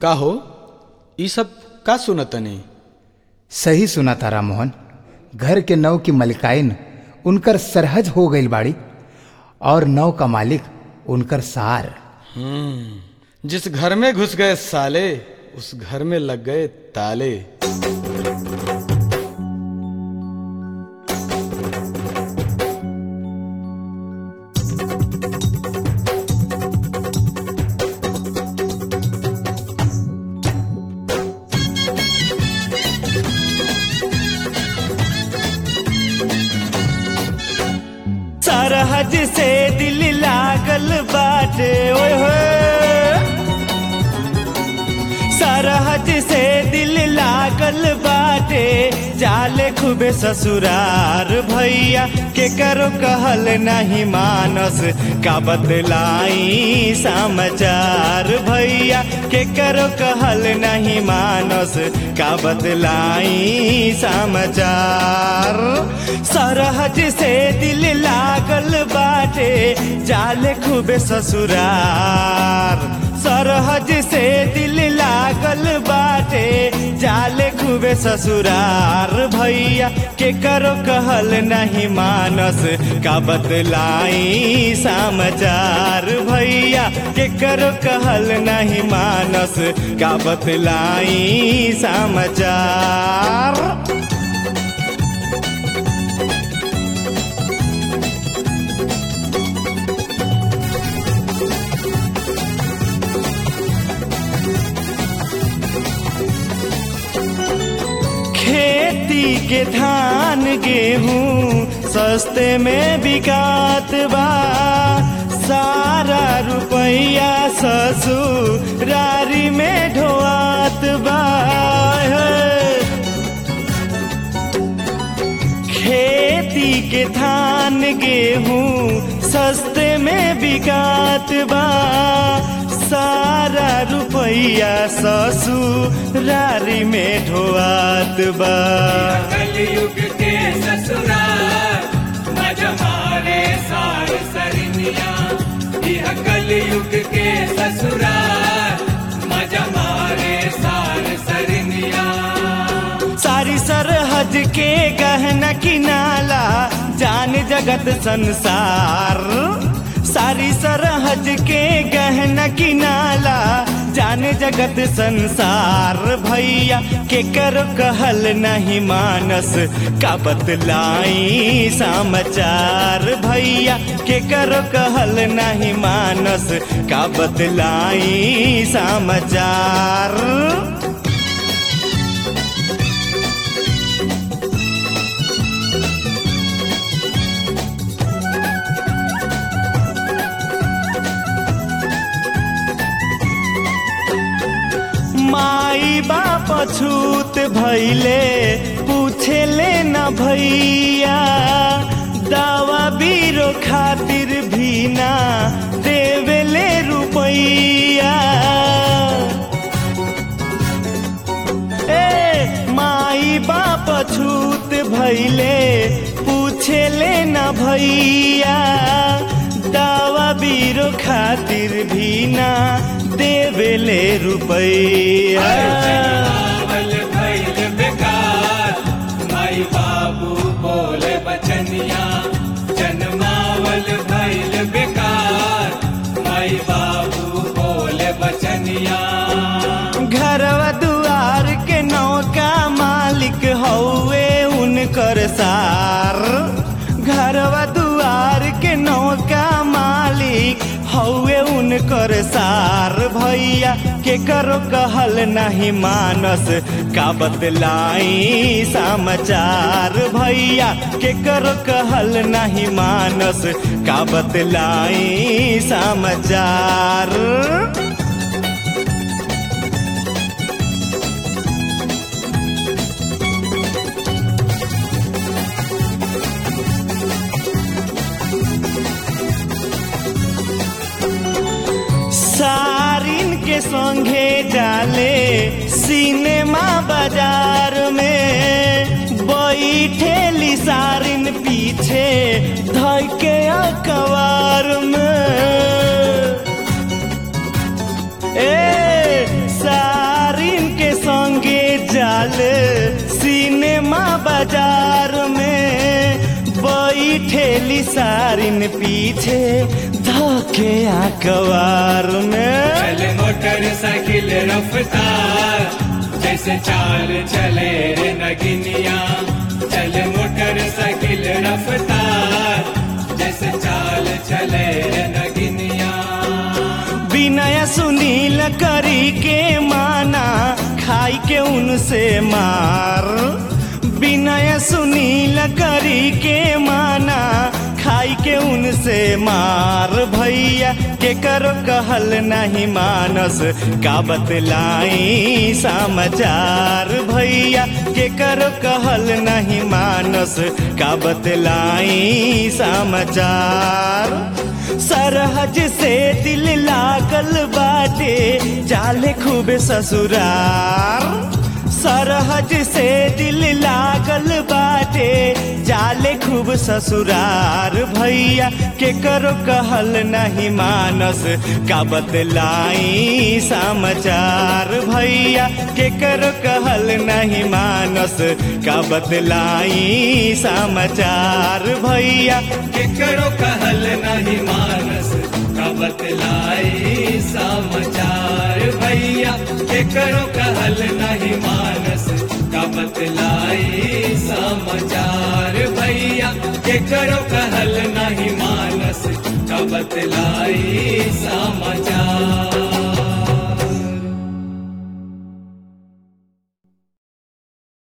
का हो ई सब का सुनतनी सही सुना तारा मोहन घर के नव की मलिकाइन उनकर सरहज हो गई बाड़ी और नव का मालिक उनकर सार जिस घर में घुस गए साले उस घर में लग गए ताले सरहज से दिल लागल बाटे ओए होए सरहज से दिल लागल बाटे जाले खूबे ससुरार भैया के करो कहल नहीं मानस का बतलाई समाचार भैया के करो कहल नहीं मानस का बतलाई समाचार सरहज से दिल लागल बाटे जाले खूबे ससुरार सरहज से दिल लागल बाटे जाले खूबे ससुरार भैया के करो कहल नहीं मानस का बतलाई समाचार भैया के करो कहल नहीं मानस का बतलाई समाचार खेती के धान गेहूँ सस्ते में बिकात बा सारा रुपया ससुरारी में ढोआत बा खेती के धान गेहूँ सस्ते में बिकात बा सारा रुपया ससुरारी में ढोआत बा कलयुग के ससुराल मजमारे सार सरनिया यह कलयुग के ससुराल मजमारे सार सरनिया सारी सरहद के गहना किनाला जान जगत संसार सारी सरहद के गहना किनाला जान जगत संसार भैया के कर कहल नहीं मानस का बतलाई समाचार भैया के कर कहल नहीं मानस का बतलाई समाचार माई बाप छूत भैले पूछे ले न भैया दावा बीरो खातिर भी ना देवेले रुपैया ए माई बाप छूत भैले पूछे ले न भैया दावा बीरो खातिर भी ना देवेले रुपैया जन्मावल भैल बेकार माई बाबू बोले बचनिया जन्मावल भैल बेकार माई बाबू बोले बचनिया घरवा दुआर के नौका मालिक हौवे उनकर सार घरवा दुआर के नौका मालिक हौवे उनकर सार भैया के करो कहल नहीं मानस का बतलाई समाचार भैया के करो कहल नहीं मानस का बतलाई समाचार सारिन के संगे जाले सिनेमा बाजार में बैठेली सारिन पीछे धके अखबार में ए सा सारिन पीछे धके आकवार में चले मोटरसाइकिल रफ्तार जैसे चाल चले रे नगिनिया चले मोटरसाइकिल रफ्तार जैसे चाल चले रे नगिनिया विनय सुनील करी के माना खाई के उनसे मार विनय सुनील करी के माना खाई के उनसे मार भैया के करो कहल नहीं मानस का बतलाई समाचार भैया के करो कहल नहीं मानस का बतलाई समाचार सरहज से दिल लागल बाटे जाले खूब ससुरार सरहज से दिल लागल बाटे जाले खूब ससुरार भैया के करो कहल नहीं मानस का बतलाई समाचार भैया के करो कहल नहीं मानस का बतलाई समाचार भैया केकरो कहल नहीं मानस का बतलाई समाचार भैया केकरो कहल नहीं मानस का बतलाई समाचार भैया केकरो कहल नहीं मानस का बतलाई समाचार